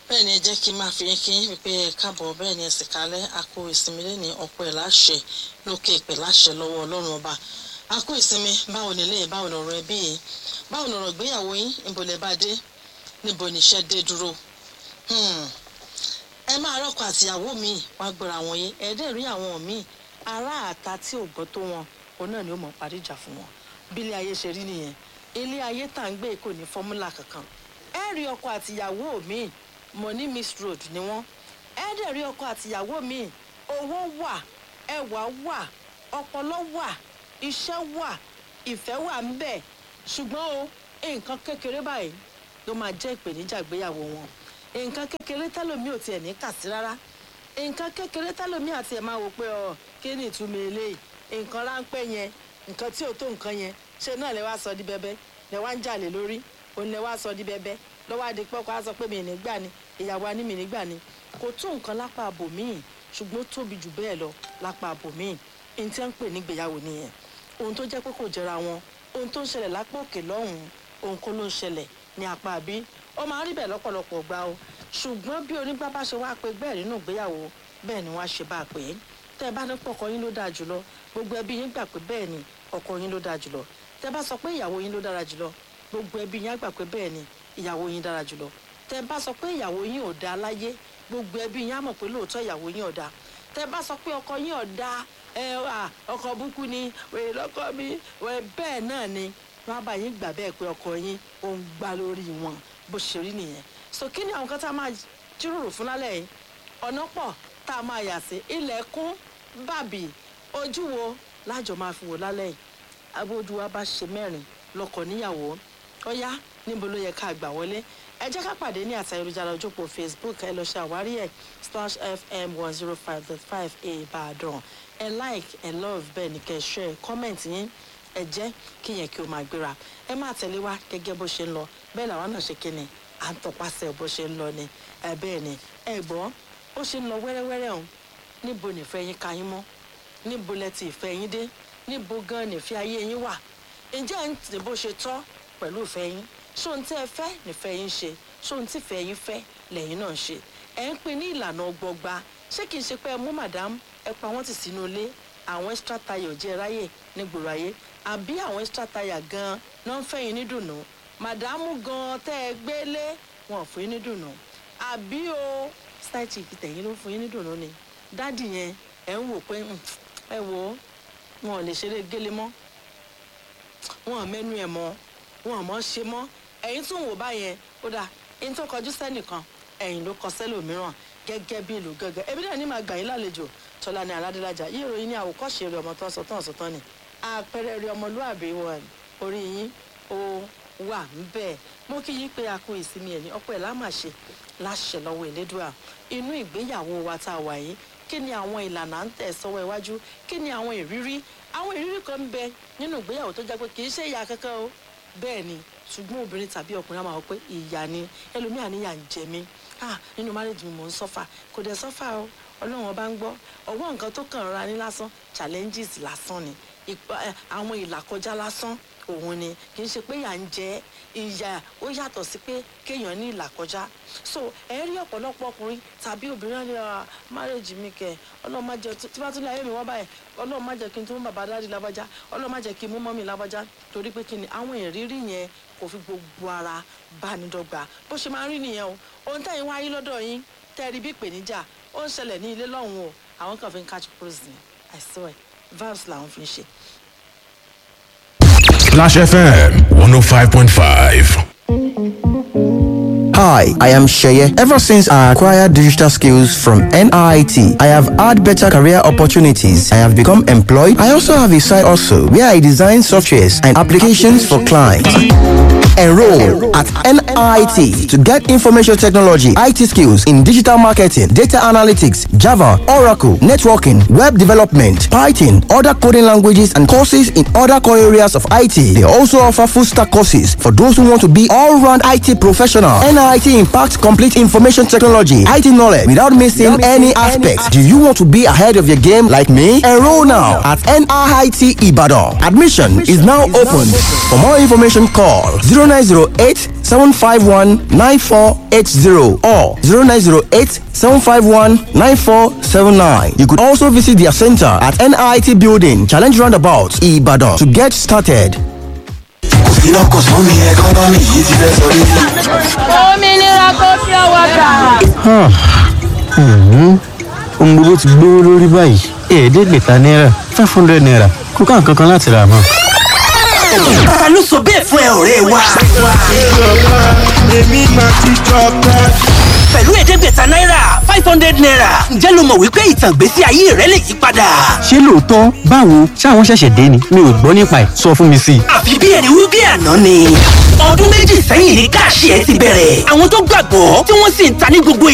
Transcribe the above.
bẹ́ẹ̀ ni ẹ jẹ́ kí n máa fi yín kí yín pé ẹ káàbọ̀ bẹ́ẹ̀ ni ẹ sì kalẹ̀ a kó ìsinmi lẹ́ni ọ̀pọ̀ ẹ̀ láṣẹ lókè ìpè láṣẹ lọ́wọ́ ọlọ́run ọba a kó ìsinmi báwo nílé báwo lọ̀rọ̀ ẹbí yìí báwo lọ̀rọ̀ ìgbéyàwó yín níbo lẹ bá dé níbo níṣẹ́ dé dúró ẹ máa rọ́kọ àtìyàwó mi wá gbọ́ra wọn yé ẹ̀ẹ́dẹ̀ rí àwọn míì ará àta tí ò gbọ́ tó wọn òun náà ni ó mọ̀ parí ìjà fún wọn bí ilé ayé ṣe rí nìyẹn ilé ayé tá à ń gbé kò ní fọ́múlà kankan ẹ rí ọkọ àtìyàwó mi money miss road ni wọ́n ẹ dẹ̀ rí ọkọ àtìyàwó mi owó wà ẹwà wà ọpọlọ wà iṣẹ́ wà ìfẹ́ wà ń bẹ̀ ṣùgbọ́n o nǹkan kékeré báyìí ló máa jẹ́ ìpèníjà ìgbéyàwó wọn nǹkan kékeré tẹ́lòmí ò tiẹ̀ ní kà sí rárá nǹkan kékeré tẹ́lòmí àti ẹ̀ máa wò pé ọ kí ni ìtumọ̀ eléyìí nǹkan ráńpẹ́ yẹn nǹkan tí ò tó nǹkan yẹn ṣe náà lè wá sọ di bẹ́bẹ́ lè wá ń jàlè lórí òun lè wá sọ di bẹ́bẹ́ lọ́wọ́ adìpọ́kọ́ á sọ pé mi nígbà ni ìyàwó aní mi nígbà ni kò tó nǹkan lápá àbòmíì ṣùgbọ́n ó tóbi jù bẹ́ẹ̀ lọ lápá àbòmíì ní tí wọ́n ń pè nígbéyàwó nìyẹn ohun tó jẹ́ pé kò jẹra wọn ohun tó ń ṣẹlẹ̀ lápá òkè lọ́hùn-ún ohun kó ló ń ṣẹlẹ̀ ní apá àbí ó máa ń rí bẹ́ẹ̀ lọ́pọ̀lọpọ̀ gbà o ṣùgbọ́n bí onígbà bá ṣe wá pé bẹ́ẹ̀ nínú ìgbéyàwó bẹ́ẹ̀ ni wọ́n á ṣe bá a pè é tẹ́ ẹ bá ní pọ̀kọ yín ló dáa jùlọ gbogbo ẹbí yín gbà pé bẹ́ẹ̀ ni ọkọ yín ló dáa jùlọ tẹ́ bá sọ pé ìyàwó yín ló dára jùlọ gbogbo ẹbí yín á gbà pé bẹ́ẹ̀ ni ìyàwó yín dára jùlọ tẹ́ bá sọ pé ìyàwó yín ò dáa láyé gbogbo ẹbí yín á mọ̀ pé lóòótọ́ ìyàwó yín ò dáa tẹ́ bá sọ pé ọkọ yín ò dáa ẹ à ọkọ búkú ni wèrè lọ́kọ mi wẹ bẹ́ẹ̀ náà ni wọ́n á bá yín gbà bẹ́ẹ̀ pé ọkọ yín ò ń gbá lórí wọn bó ṣe rí nìyẹn so kí ni àwọn kan tá a máa jíròrò fún lálẹ́ yìí ọ̀nà pọ̀ tá a máa yà sí ilẹ̀kùn bàbí ojú wo lájọ máa fi wò lálẹ́ yìí abójú wa bá ṣe mẹ́rin lọ́kọ níyàwó ọ̀yá níbo ló yẹ ká gbà wọlé ẹ jẹ́ ká pàdé ní àtà ayélujára ojópò facebook ẹ lọ ṣe àwárí ẹ̀ slash fm one zero five dot five ìbàdàn ẹ like ẹ love bẹ́ẹ̀ ni kẹ́ ẹ share comment yín ẹ jẹ́ kí yẹn kí o máa gbéra ẹ máa tẹ̀lé wa gẹ́gẹ́ bó ṣe ń lọ bẹ́ẹ̀ làwọn náà ṣe kíni à ń tọpasẹ̀ bó ṣe ń lọ ni ẹ bẹ́ẹ̀ ni ẹ gbọ́ ó ṣe ń lọ wẹ́rẹ́wẹ́rẹ́ ọ̀hún níbo nìfẹ́ yín ka yín mọ́ níbo lẹ ti ìfẹ́ yín dé níbo gan nìfẹ́ ayé yín wà ǹjẹ́ ẹ̀ ń tì bó ṣe tọ́ pẹ̀lú ìfẹ́ yín ṣó ń tẹ́ ẹ fẹ́ nìfẹ́ yín ṣe ṣó ń tìfẹ́ yín fẹ́ lẹ́yìn náà ṣe ẹ̀ ń pin ní ìlànà ọgbọgba ṣé kìí ṣe pé ẹ mú màdám ẹ pa wọ́n tì sínú ilé àwọn extra tire jẹ́ ráyè nígboro ayé àbí àwọn extra tire gan náà ń fẹ́ yín ní dùnú màdámù gan tẹ́ ẹ gbélé wọn ò fún yín ní dùnú àbí o style chick tẹ̀yìn ló fún yín ní dùnú ni dádì yẹn ẹ̀ ń wò pé ẹ wò ó wọn ò lè ṣeré gélé mọ́ wọn ò mẹ́nu ẹ̀ mọ́ wọn ò mọ́ ṣe mọ́ ẹ̀yin tún wò báyẹn ó dà ẹni tó kọjú sẹ́nìkan ẹ̀yìn ló kọ sẹ́lòmíràn gẹ́gẹ́ bí ìlú gẹ́gẹ́ ebi náà ní máa gbà yín lálejò tọ́lá ní aládélájà yí ìròyìn ní àwòkọ́ṣe rẹ̀ ọmọ tó ń sọ tán ọ̀sọ̀ tán ni àpẹẹrẹ rẹ̀ ọmọlúàbí wọn orí yín ó wà ńbẹ̀ mo kí yín pé a kú ìsinmi ẹ̀ ní ọ̀pọ̀ ẹ̀ lámàṣe láṣẹ lọ́wọ́ ìlédùá inú ìgbéyàwó wa tá a wà yìí kí ni àwọn ìlànà à ń tẹ̀ sọ́wọ́ iwájú kí ni àwọn ìrírí àwọn ìrírí kan ń bẹ nínú ìgbéyàwó tó jẹ́ pé kì í ṣe ìyá kankan o bẹ́ẹ̀ ni ṣùgbọ́n obìnrin tàbí ọkùnrin á máa wọ pé ìyá ni ẹlòmíà níyà ń jẹ mí ah nínú márèjì mi mò ń sọ́fà kò dẹ̀ sọ́fà o ọlọ́run ọba ń gbọ́ ọwọ́ nǹkan tó kàn ra ní lásán challenges lásán ni àwọn ìlàkọjá lásán òun ni kì í ṣe pé ìyà ń jẹ ìyà ó yàtọ̀ sí pé kéèyàn ní ìlàkọjá so ẹ rí ọ̀pọ̀lọpọ̀ ọkùnrin tàbí obìnrin ní márèjì mi kẹ ọlọ́run má jẹ tí bá tún lé ayé mi wọ́n báyìí ọlọ́run má jẹ kí n tún mú bàbá dáàdì lábájá ọlọ́run má jẹ kí n mú mọ́mì lábájá torí pé kí ni àwọn ìrírí yẹn kò fi gbogbo ara bá ní dọ́gba bó ṣe máa ń rí nìyẹn o ohun tẹ́yìn wáyé lọ́dọ̀ yín tẹ́rí bí ìpèníjà ó ń ṣẹlẹ̀ ní ilé lọ́hùn o àwọn kan fi ń catch cruise ni i swear vibes làwọn fi ń ṣe. Splash FM 105.5. Hi, I am Sheye. Ever since I acquired digital skills from NIT, I have had better career opportunities. I have become employed. I also have a side also where I design softwares and applications for clients. Enroll at NIT to get information technology, IT skills in digital marketing, data analytics, Java, Oracle, networking, web development, Python, other coding languages, and courses in other core areas of IT. They also offer full stack courses for those who want to be all round IT professional. NIT impacts complete information technology, IT knowledge without missing any aspects. Do you want to be ahead of your game like me? Enroll now at NIT Ibadan. Admission is now open. For more information, call 0 0908 751 9480 or 0908 751 9479. You could also visit their center at NIT Building, Challenge Roundabout, Ibadan to get started. òmìnira kò fi ọwọ́ gbà. ohun gbogbo ti gbówó lórí báyìí ẹ̀ẹ́dẹ́gbẹ̀ta náírà five hundred naira kò ká nǹkan kan láti rà mọ́. ta ló sọ bẹ́ẹ̀ fún ẹ ọ̀rẹ́ wa. pẹ̀lú ẹ̀ẹ́dẹ́gbẹ̀ta náírà five hundred naira ǹjẹ́ ló mọ̀ wípé ìtàn ìgbésí ayé rẹ lè yí padà. ṣé lóòótọ́ báwo ṣáwọn ṣẹ̀ṣẹ̀ dé ni mi ò gbọ́ nípa ẹ̀ sọ fún mi sí i. àfi bí ẹni wí bí àná ni. ọdún méjì sẹ́yìn ní káàṣì ẹ ti bẹ̀rẹ̀. àwọn tó gbàgbọ́ tí wọ́n sì ń ta ní gbogbo